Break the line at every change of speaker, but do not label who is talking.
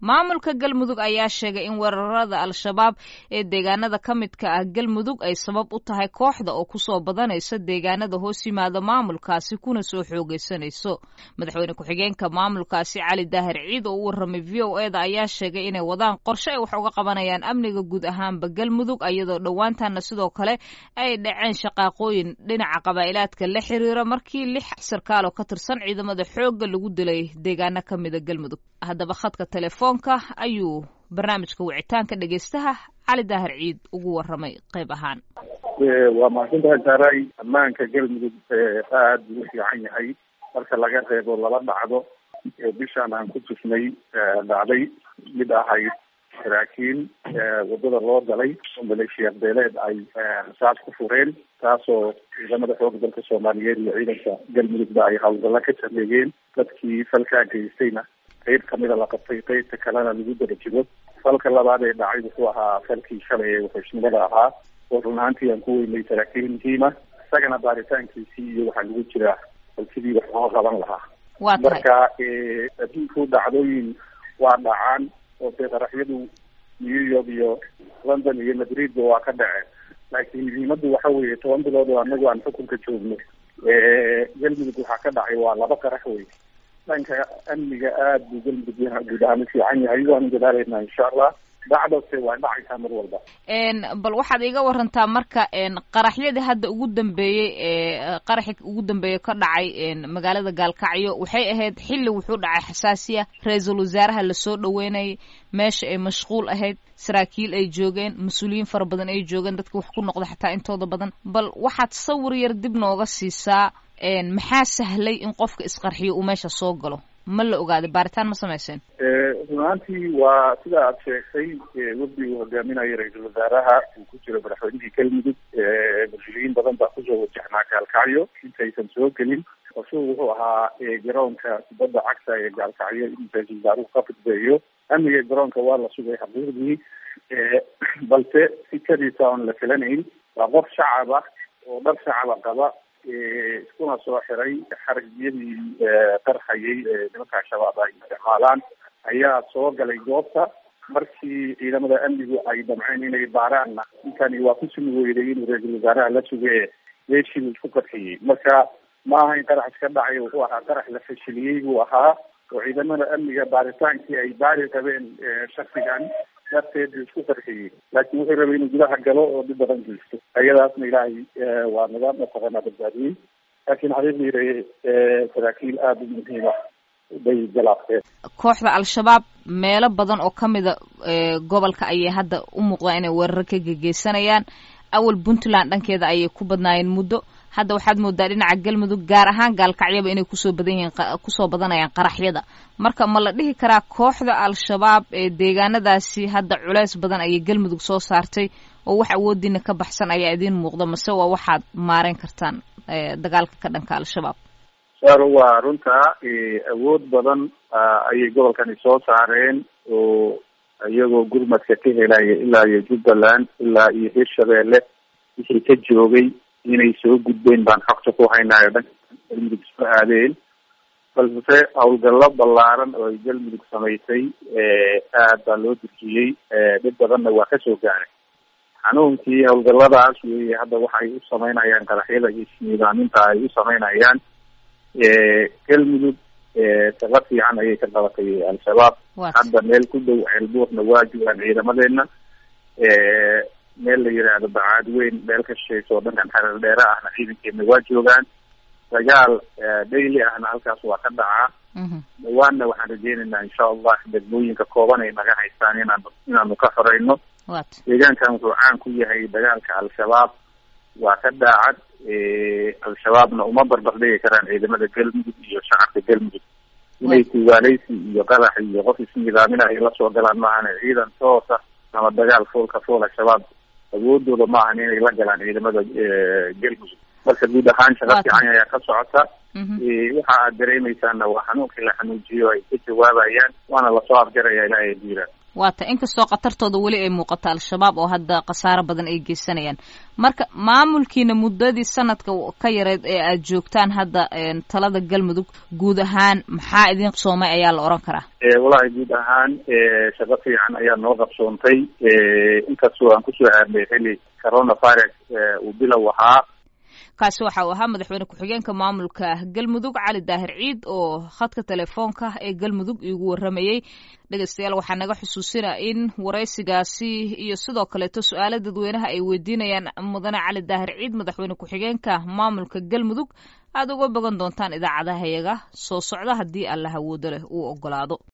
maamulka galmudug ayaa sheegay in weerarada al-shabaab ee deegaanada ka midka ah galmudug ay sabab u tahay kooxda oo kusoo badanaysa deegaanada hoos yimaada maamulkaasi kuna soo xoogeysanayso madaxweyne ku-xigeenka maamulkaasi cali daahir ciid oo u warramay v o e da ayaa sheegay inay wadaan qorshe ay wax uga qabanayaan amniga guud ahaanba galmudug iyadoo dhowaantaana sidoo kale ay dhaceen shaqaaqooyin dhinaca qabaa'ilaadka la xiriira markii lix sarkaal oo ka tirsan ciidamada xoogga lagu dilay deegaano ka mida galmudug haddaba khadka telefoonka ayuu barnaamijka wicitaanka dhegeystaha cali daahir ciid ugu warramay qayb ahaan
waa mahadsantahay saaray ammaanka galmudug aada buu u fiican yahay marka laga reebo laba dhacdo oo bishaan aan ku tusnay dhacday mid ahayd saraakiin wadada loo galay oo maleeshiyaad beeleed ay rasaas ku fureen taasoo ciidamada xooga dalka soomaaliyeed iyo ciidanka galmudugba ay hawlgalla ka sameeyeen dadkii falkaa geystayna qeyb kamida la qabtay qeybta kalena lagu daba jigo falka labaad ee dhacay wuxuu ahaa falkii shalay ee wuxuusnimada ahaa oo run ahaantii aan ku weynay saraakiil muhiima isagana baaritaankiisii iyo waxaa lagu jiraa falkidii wax loo qaban lahaa marka adduunku dhacdooyin waa dhacaan oo dee qaraxyadu new york iyo london iyo madridba waa ka dhaceen laakiin muhiimadu waxa weeye toban bilood oo anagu aan xukunka joogno galmudug waxaa ka dhacay waa laba qarax wey dhanka amniga aada buu galmudug guud ahaan u fiican yahay waanu dadaaleynaa insha allah dhacdose waa dhacaysaa mar walba
bal waxaad iga warantaa marka qaraxyadii hadda ugu dambeeyey ee qaraxi ugu dambeeye ka dhacay magaalada gaalkacyo waxay ahayd xilli wuxuu dhacay xasaasiya ra-iisul wasaaraha lasoo dhaweynayay meesha ay mashquul ahayd saraakiil ay joogeen mas-uuliyiin fara badan ay joogeen dadka wax ku noqda xataa intooda badan bal waxaad sawir yar dib nooga siisaa maxaa sahlay in qofka isqarxiyo uu meesha soo galo ma la ogaaday baaritaan ma samayseen
run ahaantii waa sida aad sheegtay wafdi uu hogaaminayo ra-iisul wasaaraha uu ku jiro madaxweynihii galmudug mas-uuliyiin badan baa kusoo wajahnaa gaalkacyo intaysan soo gelin qorshuhu wuxuu ahaa garoonka kubadda cagta ee gaalkacyo in ra-iisul wasaaruhu ka fudbeeyo amniga garoonka waa la sugay xaqiiqdii balse si kadiisa oon la filanayn waa qof shacab ah oo dhar shacaba qaba iskuna soo xiray xaragyadii qarxayay nimanka al-shabaab ay isticmaalaan ayaa soo galay goobta markii ciidamada amnigu ay damceen inay baaraanna ninkani waa ku sumi weyday inuu ra-iisul wasaaraha la suge meeshii isku qarxiyey marka ma aha in qarax iska dhacay wuxuu ahaa qarax la fashiliyey buu ahaa oo ciidamada amniga baaritaankii ay baari qabeen shaksigan darteed buu isku qarxiyey laakiin wuxuu rabay inuu gudaha galo oo dhib badan geysto ayadaasna ilaahay waa naga mataqaanaa badbaadiyey laakiin xaqiiqdii saraakiil aada u muhiima bay galaafteen
kooxda al-shabaab meelo badan oo ka mida gobolka ayay hadda u muuqdaan inay weeraro ka gegeysanayaan awal puntland dhankeeda ayay ku badnaayeen muddo hadda waxaad moodaa dhinaca galmudug gaar ahaan gaalkacyaba inay kusoo badan yihiin kusoo badanayaan qaraxyada marka ma la dhihi karaa kooxda al-shabaab ee deegaanadaasi hadda culeys badan ayay galmudug soo saartay oo wax awoodiina ka baxsan ayaa idiin muuqda mase waa waxaad maareyn kartaan dagaalka ka dhanka al-shabaab
saro waa runtaa awood badan ayay gobolkani soo saareen oo iyagoo gurmadka ka helaya ilaa iyo jubbaland ilaa iyo hirshabeelle wixii ka joogay inay soo gudbeen baan xogta ku haynayo dhanka galmudug soo aadeen balse howlgallo ballaaran oo ay galmudug samaysay aad baa loo durjiyey dhib badanna waa kasoo gaaray xanuunkii howlgalladaas weeye hadda waxay u samaynayaan qaraxyada iyo isniidaaminta ay u samaynayaan galmudug shaqo fiican ayay ka qabatay al-shabaab hadda meel ku dhow ceelbuurna waa joogaan ciidamadeena meel la yidhaahdo bacaad weyn meel ka shishayso oo dhankan xareer dheere ahna ciidankeena waa joogaan dagaal daily ahna halkaas waa ka dhacaa dhawaanna waxaan rajeynaynaa insha allah degmooyinka kooban ay naga haystaan inaan inaanu ka xoreyno deegaankan wuxuu caan ku yahay dagaalka al-shabaab waa ka daacad al-shabaabna uma barbar dhigi karaan ciidamada galmudug iyo shacabka galmudug inay tuugaaleysi iyo qarax iyo qof isnidaaminayo lasoo galaan maahan ciidan toosa ama dagaal foolka fool al-shabaab awoodooda ma ahan inay la galaan ciidamada galmudug marka guud ahaan shaqa fiican ayaa ka socota waxa aad dareemeysaana waa xanuunkii la xanuujiyo ay ka jawaabayaan waana lasoo afjaraya ilaahay diiraan
waata inkastoo khatartooda weli ay muuqato al-shabaab oo hadda khasaaro badan ay geysanayaan marka maamulkiina muddadii sanadka ka yareed ee aad joogtaan hadda talada galmudug guud ahaan maxaa idin qabsoomay ayaa la oran karaa
walahi guud ahaan shaqo fiican ayaa noo qabsoontay inkastoo aan kusoo aarnay xili coronavirus uu bilow ahaa
kaasi waxa uu ahaa madaxweyne ku-xigeenka maamulka galmudug cali daahir ciid oo khadka telefoonka ee galmudug iigu waramayey dhegeystayaal waxaa naga xusuusina in waraysigaasi iyo sidoo kaleeto su-aalo dadweynaha ay weydiinayaan mudane cali daahir ciid madaxweyne ku-xigeenka maamulka galmudug aada uga bogan doontaan idaacadahayaga soo socda haddii alla hawoodo leh uu ogolaado